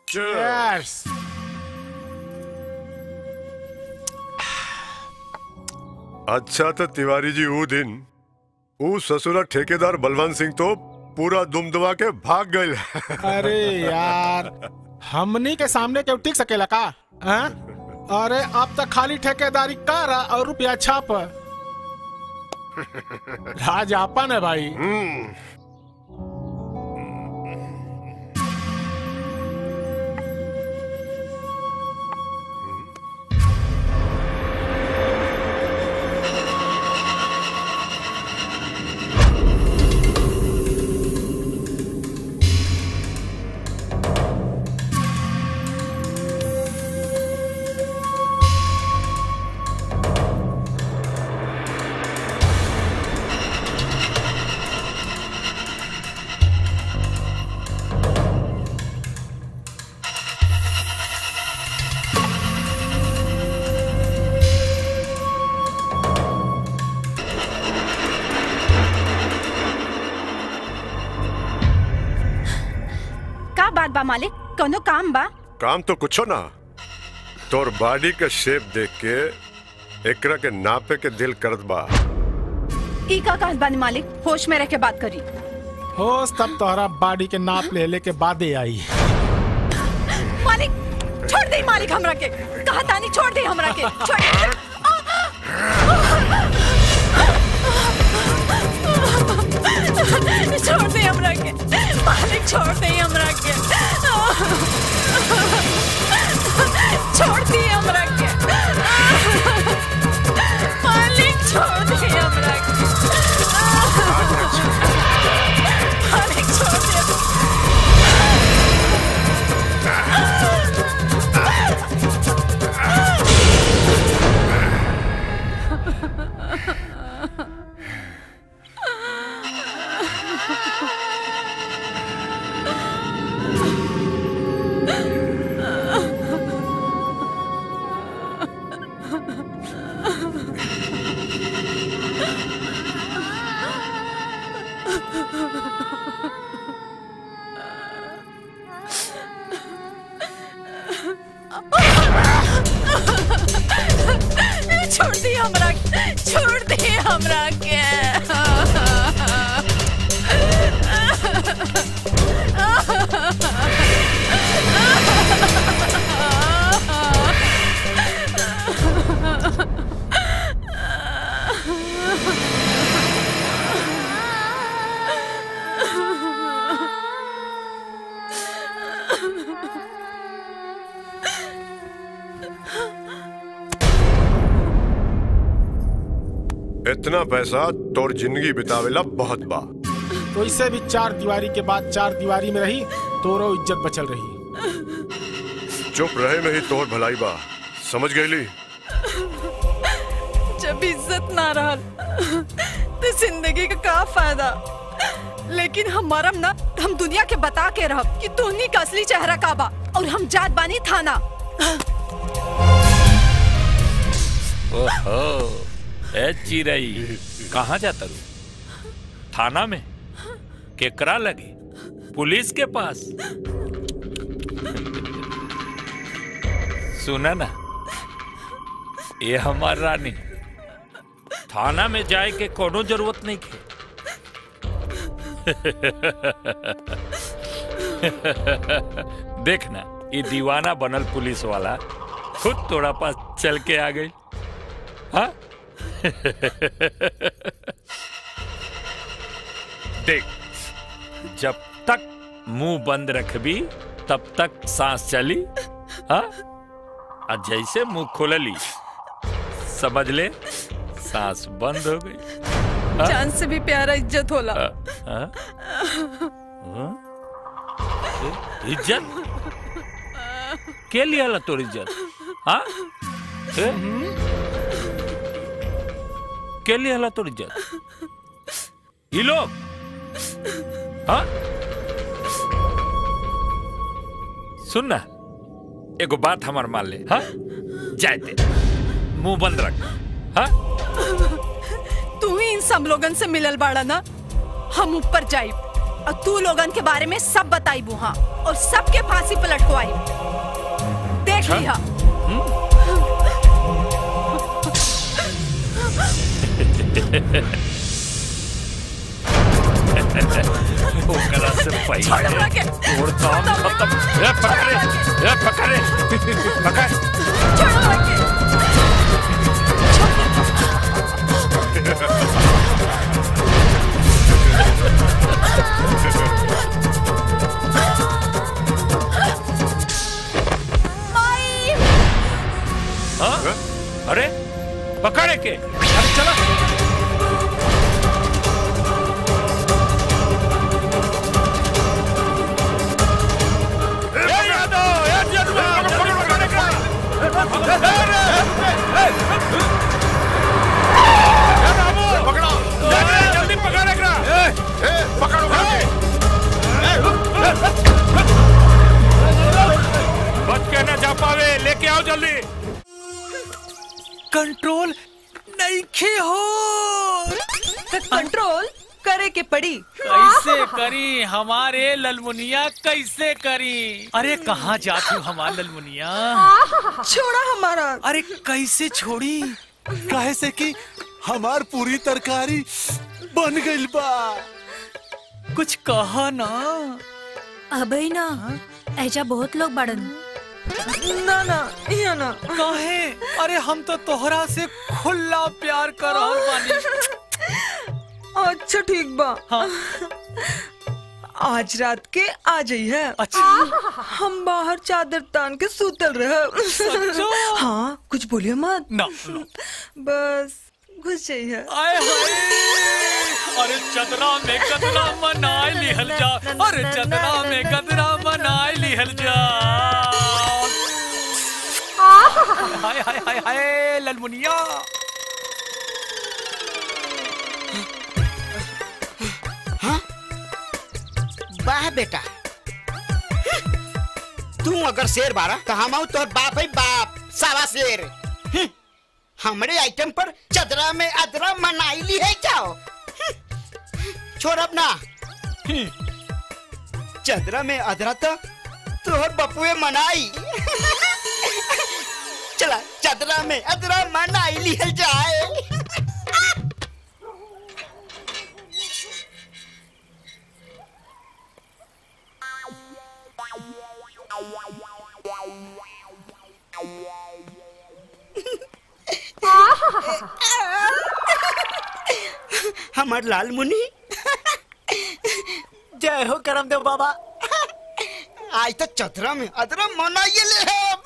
Cheers. अच्छा तो तिवारी जी वो दिन वो ससुरा ठेकेदार बलवंत सिंह तो पूरा दुम दुमा के भाग गए अरे यार हमनी के सामने क्यों टिक सकेला का हाँ? अरे अब तक खाली ठेकेदारी कर और रुपया छाप राज आपन है भाई का बात बा मालिक कोनो काम बा काम तो कुछो ना तोर बॉडी के शेप देख के एकरा के नापे के दिल करत बा ई का कहत बानी मालिक होश में रह के बात करी होश तब तोहरा बॉडी के नाप ले ले के बादे आई मालिक छोड़ दे मालिक हमरा के कहा तानी छोड़ दे हमरा के छोड़ छोड़ दे हमरा के मालिक छोड़ दे हमरा के छोड़ दे हमरा के मालिक छोड़ दे हमरा के मालिक छोड़ दे छोड़ दी हमरा छोड़ दी हमरा के इतना पैसा तोर जिंदगी बितावेला बहुत बा वैसे भी चार दीवारी के बाद चार दीवारी में रही तोरो इज्जत बचल रही चुप रहे में ही तोर भलाई बा समझ गईली जब इज्जत ना रहल तो जिंदगी का का फायदा लेकिन हमारा ना हम दुनिया के बता के रह कि तोहनी का असली चेहरा का बा और हम जात बानी थाना ओहो ए चिरई कहाँ जाता रू थाना में केकरा लगे पुलिस के पास सुना ना ये हमार रानी थाना में जाए के कोनो जरूरत नहीं के देखना ये दीवाना बनल पुलिस वाला खुद तोड़ा पास चल के आ गई हाँ देख जब तक मुंह बंद रखबी तब तक सांस चली हाँ और जैसे मुंह खोलली समझ ले सांस बंद हो गई हाँ? जान से भी प्यारा इज्जत होला हाँ? हाँ? ए, इज्जत के लिया ला तोर इज्जत हाँ ए? के लिया ला तोर इज्जत ये लोग हाँ सुन ना एगो बात हमार मान ले हाँ जाए दे मुंह बंद रख हाँ तू ही इन सब लोगन से मिलल बाड़ा ना हम ऊपर जाई और तू लोगन के बारे में सब बताई बुहा और सबके फांसी पे लटकवाई देख लिया ओकरा से छोड़ पहले हमरा के। तोड़ काम खत्म ए पकड़े ए पकड़े पकड़ छोड़ हमरा के। माई हाँ? अरे पकड़े के अरे चला ए यादव, ए जदुआ, जल्दी पकड़े के। ए, रे, ए, ए, बाबू, जल्दी, जल्दी पकड़े के। बच के न जा पावे लेके आओ जल्दी कंट्रोल नहीं हो कंट्रोल करे के पड़ी कैसे करी हमारे ललमुनिया कैसे करी अरे कहाँ जाती हूँ हमार ललमुनिया छोड़ा हमारा अरे कैसे छोड़ी काहे से कि हमार पूरी तरकारी बन गइल बा कुछ कहा ना अबे ना ऐजा बहुत लोग बड़न ना ना यहाँ ना काहे अरे हम तो तोहरा से खुला प्यार कर रहल बानी अच्छा ठीक बा हाँ आज रात के आ जाई है अच्छा हम बाहर चादर तान के सूतल रहे सच्चो? हाँ कुछ बोलियो मत ना ना बस घुस जाइए आए हाय अरे चदरा में गदरा मनाए लिहल जा अरे चदरा में गदरा मनाए लिहल जा हाय हाय हाय हाय ललमुनिया वाह बेटा तू अगर शेर बारा तो हम आऊ तोर बाप है बाप सावा शेर हम्म, हमरे आइटम पर चदरा में अदरा मनाई ली है जाओ हम्म, छोड़ अब ना हम्म, चदरा में अदरा तो तोहर बपुए मनाई चला चदरा में अदरा मनाई ली है जाए हमार लाल मुनि जय हो करमदेव बाबा आज तो चतरा में अदरा मनाइए ले हम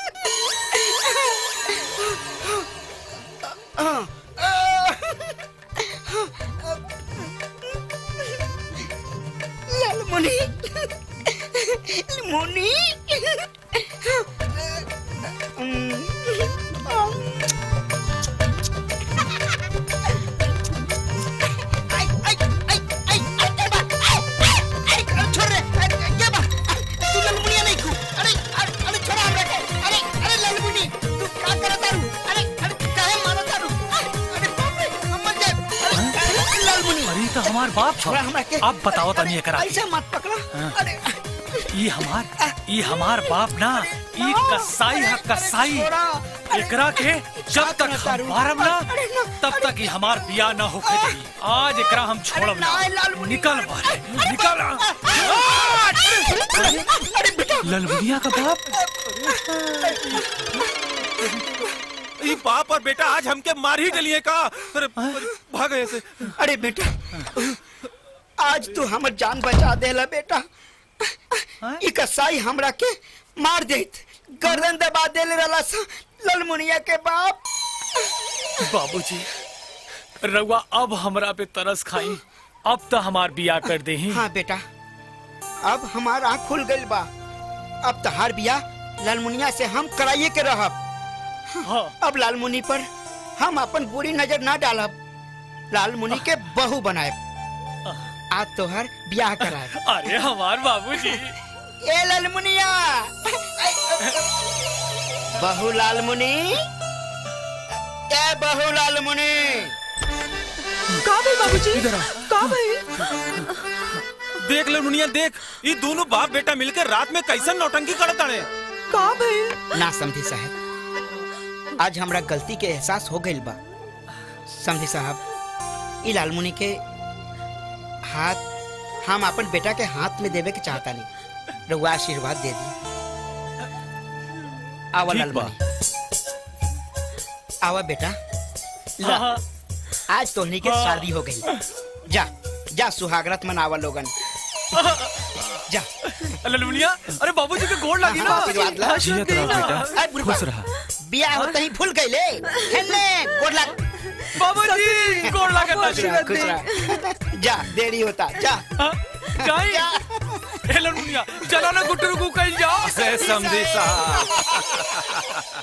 लाल मुनि मुनि आई आई आई आई आई क्या बा आई आई छोड़ रे क्या बा तू ललमुनिया नहीं खू अरे अरे अरे छोड़ा हमरा के अरे अरे ललमुनी तू का करत तारू अरे अरे काहे मारत तारू अरे बाप रे अम्मा जे अरे ललमुनी अरे तो हमार बाप छोड़ा हमरा के अब बताओ तनी एकरा ऐसे मत पकड़ा अरे ई हमार ई हमार बाप ना ई कसाई है कसाई छोड़ा एकरा के जब तक हम मारब ना तब तक ई हमार बिया ना होके दी आज एकरा हम छोड़ब ना निकल बाहर निकल अरे बेटा ललमुनिया का बाप ये बाप और बेटा आज हमके मार ही डलिए का अरे भाग ऐसे अरे बेटा आज तू हमर जान बचा देला बेटा ई कसाई हमरा के मार देत गर्दन दबा देले रहला सा ललमुनिया के बाप बाबूजी रउआ अब हमरा पे तरस खाई अब तो हमार बिया कर दे हाँ बेटा अब हमार आँख खुल गइल बा अब तहार बिया लालमुनिया से हम कराइए के रहब हाँ अब लालमुनि पर हम अपन बुरी नजर ना डालब लालमुनि के बहू बनाए आज तोहर ब्याह कराए अरे हमार बाबूजी ए लालमुनिया बहू लालमुनि ए बहू लालमुनि का भाई बाबूजी इधर आ। का भाई देख ले मुनिया देख ये दोनों बाप बेटा मिलकर रात में कैसन नौटंकी करत ताड़े का भइल ना समझी साहब आज हमरा गलती के एहसास हो गइल बा समझी साहब ई लालमुनि के हाथ हम अपन बेटा के हाथ में देवे के चाहता नहीं रउआ आशीर्वाद दे दी आवा ठीक बा। लालमुनि आवा बेटा ला आज तोहनी के शादी हो गई जा जा सुहागरत मनावा लोगन जा ललमुनिया अरे बाबूजी के गोड़ लगी ना आशीर्वाद ला जियत रहो बेटा अरे बुढ़बा, खुश रहा बियाह होते ही भूल गई ले हेले गोड़ लग बाबूजी गोड़ लगा खुश रहा, खुश रहा। जा देरी होता जा जाई जा ए ललमुनिया चलो ना गुटरू को कहीं जाओ से समझी साहब